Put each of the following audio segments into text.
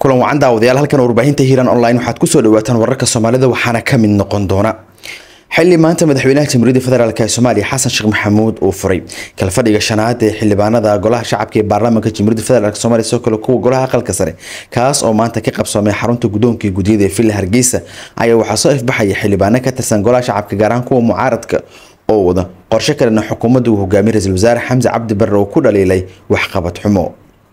kulan wacan daawadayaal halkan warbaahinta hiiran online waxaad kusoo dhawaataan wararka soomaalida waxaana ka mid noqon doona xili maanta madaxweynaha jamhuuriyadda federaalk ee soomaaliya xasan sheekh maxamuud uu furay kalfadhiga shanaad ee xildhibaanada golaha shacabka ee baarlamaanka jamhuuriyadda federaalk soomaaliya sidoo kale kuwa golaha aqalka sare kaas oo maanta ka qabsoomay xarunta guddoonka guddiyada ee villa hargeysa ayaa waxaa soo ifbaxaya xildhibaano ka tirsan golaha shacabka gaar ahaan kuwa mucaaradka oo wada qorshe kalena xukuumadda uu hogaamiyay ra-iisul wasaare xamse cabdi barre oo ku dhaliilay waxqabad xumo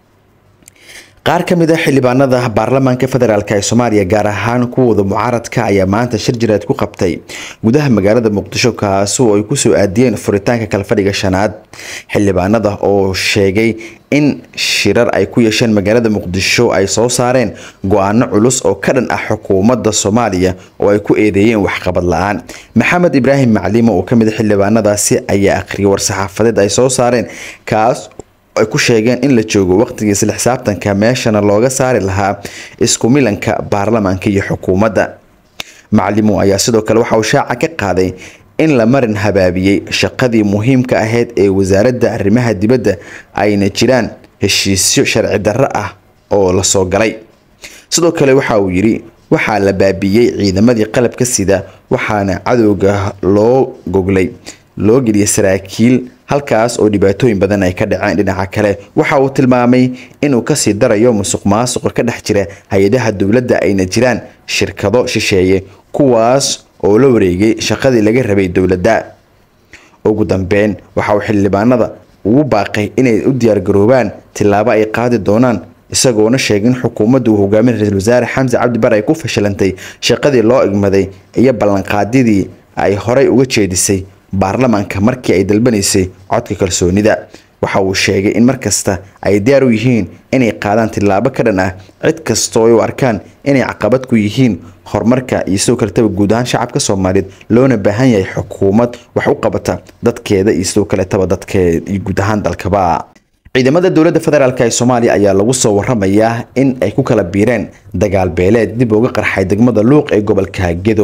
qaar ka mid a xildhibaanada baarlamaanka federaalk ee soomaaliya gaar ahaan kuwooda mucaaradka ayaa maanta shir jireed ku qabtay gudaha magaalada muqdisho kaasi oo ay kusoo aadiyeen furitaanka kalfadhiga shanaad xildhibaanada oo sheegay in shirar ay ku yeesheen magaalada muqdisho ay soo saareen go-aano culus oo ka dhan ah xukuumadda soomaaliya oo ay ku eedeeyeen waxqabad la-aan maxamed ibraahim maclimo oo kamid a xildhibaanadaasi ayaa akhriyay war-saxaafadeed ay soo saareen kaas ay ku sheegeen in la joogo waqtigii isla xisaabtanka meeshana looga saari lahaa isku milanka baarlamaanka iyo xukuumadda maclimo ayaa sidoo kale waxa uu shaaca ka qaaday in la marin habaabiyey shaqadii muhiimka ahayd ee wasaaradda arrimaha dibadda ayna jiraan heshiisyo sharci darro ah oo la soo galay sidoo kale waxa uu yidhi waxaa la baabiyey ciidamadii qalabka sida waxaana cadowga loo goglay loo geliyay saraakiil halkaas oo dhibaatooyin badan ay ka dhaceen dhinaca kale waxa uu tilmaamay inuu kasii darayo musuq maasuqa ka dhex jira hay-adaha dowladda ayna jiraan shirkado shisheeye kuwaas oo la wareegay shaqadii laga rabay dowladda ugu dambeyn waxa uu xildhibaanada ugu baaqay inay u diyaargaroobaan tillaabo ay qaadi doonaan isagoona sheegay in xukuumadda uu hogaamin ra-iisul wasaare xamse cabdi bare ay ku fashilantay shaqadii loo igmaday iyo ballanqaadidii ay horey uga jeedisay baarlamaanka markii ay dalbanaysay codka kalsoonida waxa uu sheegay in markasta ay diyaar u yihiin inay qaadaan tillaabo ka dhan ah cid kastoo ay u arkaan inay caqabad ku yihiin horumarka iyo sidoo kaletaba guud ahaan shacabka soomaaliyeed loona baahan yahay xukuumad wax u qabata dadkeeda iyo sidoo kaletaba dadkeed iyo guud ahaan dalkaba ciidamada dowladda federaalk ee soomaaliya ayaa lagu soo waramayaa in ay ku kala biireen dagaal beeleed dib uga qarxay degmada luuq ee gobolka gedo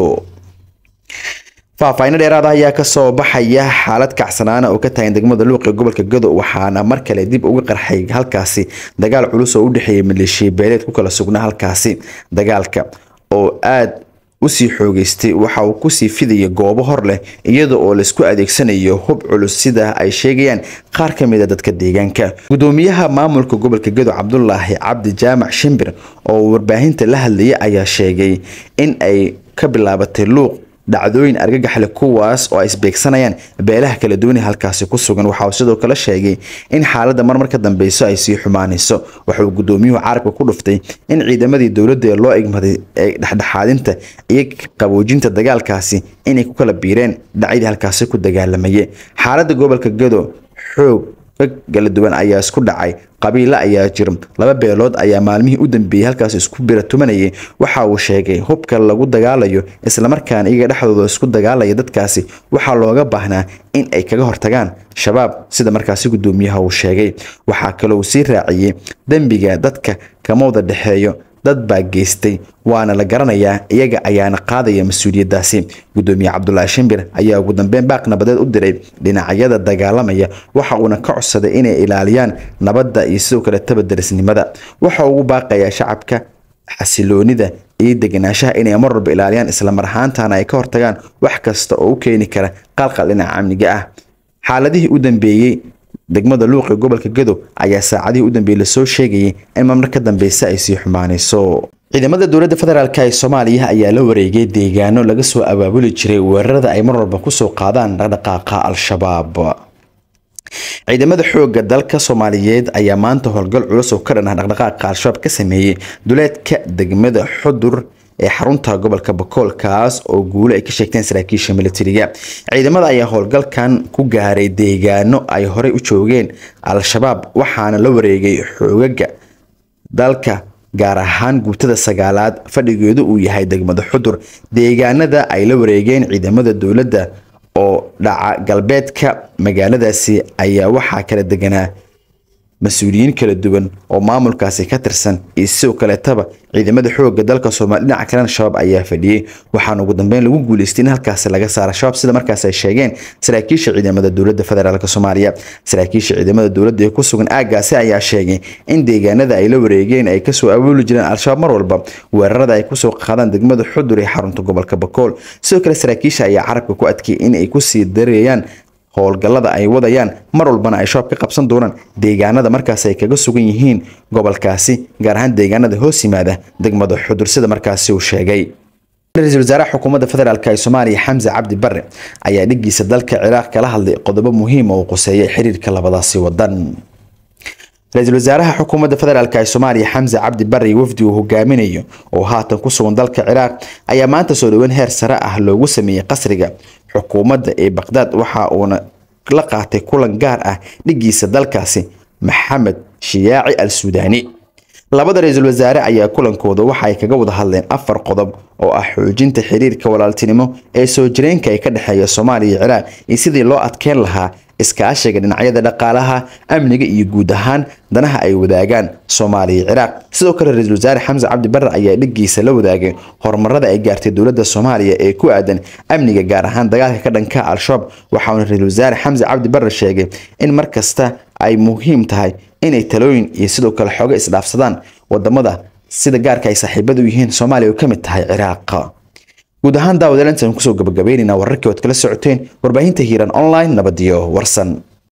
faahfaahinno dheeraada ayaa kasoo baxaya xaalad kacsanaana oo ka tagan degmada luuq ee gobolka gado waxaana mar kale dib uga qarxay halkaasi dagaal culus oo u dhexeeyay maleeshiya beeleed ku kala sugnaa halkaasi dagaalka oo aad usii xoogeystay waxa uu kusii fidaya goobo hor leh iyada oo laisku adeegsanayo hub culus sida ay sheegayaan qaar ka mid a dadka deegaanka gudoomiyaha maamulka gobolka gado cabdulaahi cabdi jaamac shimbir oo warbaahinta la hadlayay ayaa sheegay in ay ka bilaabatay luuq dhacdooyin argagaxle kuwaas oo ay isbeegsanayaan beelaha kala duwan ee halkaasi ku sugan waxa uu sidoo kale sheegay in xaaladda marmar ka dambeyso ay sii xumaanayso waxa uu gudoomiyuhu carabka ku dhuftay in ciidamadii dowladda ee loo igmaday ee dhexdhexaadinta iyo qaboojinta dagaalkaasi inay ku kala biireen dhacyadii halkaasi ku dagaalamayay xaaladda gobolka gado xoog kala duwan ayaa isku dhacay qabiilo ayaa jira laba beelood ayaa maalmihii u dambeeyey halkaas isku bira tumanayay waxa uu sheegay hubka lagu dagaalayo islamarkaana iyaga dhexdooda isku dagaalaya dadkaasi waxaa looga baahnaa in ay kaga hortagaan shabaab sida markaasi gudoomiyaha uu sheegay waxaa kaloo uu sii raaciyey dembiga dadka kama wada dhexeeyo dad baa geystay waana la garanayaa iyaga ayaana qaadaya mas-uuliyadaasi gudoomiye cabdulaahi shimbir ayaa ugu dambeyn baaq nabadeed u diray dhinacyada dagaalamaya waxa uuna ka codsaday inay ilaaliyaan nabadda iyo sidoo kale tabaderisnimada waxa ugu baaqayaa shacabka xasiloonida iyo deganaanshaha inay mar walba ilaaliyaan islamar ahaantana ay ka hortagaan wax kasta oo u keeni kara qalqal dhinaca amniga ah xaaladihii u dambeeyey degmada luuq ee gobolka gado ayaa saacadihii u dambeeyey lasoo sheegayay in marmar ka dambeysa ay sii xumaanayso ciidamada dowladda federaalk ee soomaaliya ayaa la wareegay deegaano laga soo abaabuli jiray weerarada ay mar walba kusoo qaadaan dhaqdhaqaaqa al-shabaab ciidamada xoogga dalka soomaaliyeed ayaa maanta howlgal culus oo ka dhan ah dhaqdhaqaaqa al-shabaab ka sameeyey duleedka degmada xudur ee xarunta gobolka bakool kaas oo guulo ay ka sheegteen saraakiisha militariga ciidamada ayaa howlgalkan ku gaaray deegaano ay horey u joogeen al-shabaab waxaana la wareegay xoogaga dalka gaar ahaan guutada sagaalaad fadhigeedu uu yahay degmada xudur deegaanada ay la wareegeen ciidamada dowladda oo dhaca galbeedka magaaladaasi ayaa waxaa kala deganaa mas-uuliyiin kala duwan oo maamulkaasi ka tirsan iyo sidoo kaleetaba ciidamada xoogga dalka soomaaliya dhinaca kalena shabaab ayaa fadhiyey waxaana ugu dambeyn lagu guuleystay in halkaasi laga saara shabaab sida markaas ay sheegeen saraakiisha ciidamada dowladda federaalk soomaaliya saraakiisha ciidamada dowladda ee ku sugan aaggaasi ayaa sheegay in deegaanada ay la wareegeen ay kasoo awooli jireen al-shabaab mar walba weerarada ay kusoo qaadaan degmada xudur ee xarunta gobolka bakool sidoo kale saraakiisha ayaa carabka ku adkeeyay in ay kusii dareeyaan howlgallada ay wadayaan mar walbana ay shabaab ka qabsan doonaan deegaanada markaas ay kaga sugan yihiin gobolkaasi gaar ahaan deegaanada hoos yimaada degmada xudur sida markaasi uu sheegay ra-iisul wasaaraha xukuumadda federaalk ee soomaaliya xamse cabdi bare ayaa dhigiisa dalka ciraaq kala hadlay qodobo muhiima oo quseeyay xiriirka labadaasi wadan ra-iisul wasaaraha xukuumadda federaalk ee soomaaliya xamse cabdi bare wafdi uu hogaaminayo oo haatan ku sugan dalka ciraaq ayaa maanta soo dhoweyn heer sare ah loogu sameeyey qasriga xukuumadda ee baqdaad waxa uuna la qaatay kulan gaar ah dhigiisa dalkaasi maxamed shiyaaci al suudaani labada ra-iisul wasaare ayaa kulankooda waxa ay kaga wada hadleen afar qodob oo ah xoojinta xiriirka walaaltinimo ee soo jireenka ee ka dhexeeya soomaaliya iyo ciraaq iyo sidii loo adkeyn lahaa iskaashiga dhinacyada dhaqaalaha amniga iyo guud ahaan danaha ay wadaagaan soomaaliya iyo ciraaq sidoo kale ra-iisul wasaare xamse cabdi bare ayaa dhigiisa la wadaagay horumarada ay gaartay dowladda soomaaliya ee ku aadan amniga gaar ahaan dagaalka ka dhanka al-shabaab waxauna ra-iisul wasaare xamse cabdi bare sheegay in mar kasta ay muhiim tahay inay talooyin iyo sidoo kale xooga isdhaafsadaan wadamada sida gaarka ay saaxiibadu yihiin soomaaliya oo ka mid tahay ciraaq guud ahaan daawadalanta kusoo gabagabeynayna wararkii ood kala socoteen warbaahinta hiiran online nabadiyo warsan